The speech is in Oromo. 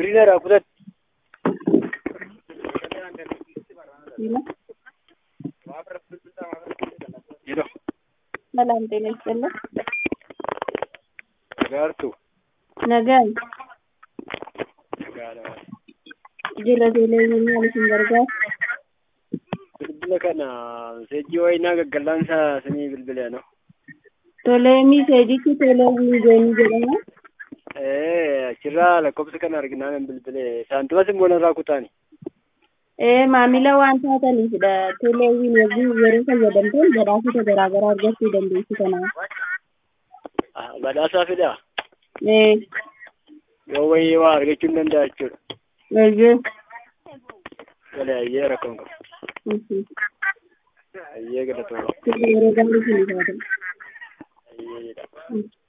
Birineera kudhan. Jedho. ሰላም ጤና ይስጥልን። Gaartu. Nagaan Nagaadha. jila televezyiinii isin gargaaru Bilbila kana seejjii wayinaa gaggallaansa sinii bilbilee no. toleemii seejichi televezyiinii jedhama. Eh, achirraa lakkoofsa kana arginaan hin bilbilee. Saantimas immoo narraa kutaani. Ee maamila waan taataniifidha. Televezyiinii wajjin yeroo fayyadamtan badhaasota garaa garaa argachuu dandeessu kanaaf. Ah, Badhaasaa fidaa. Ee Yoo wayii waa argachuu hin danda'a jechuudha. eeyyee. Galee ayyee rakkoon qabu. Mhm. Ayyee galatooma. Yeroo gaarii sinii taatan. Ayyeedha. Mhm.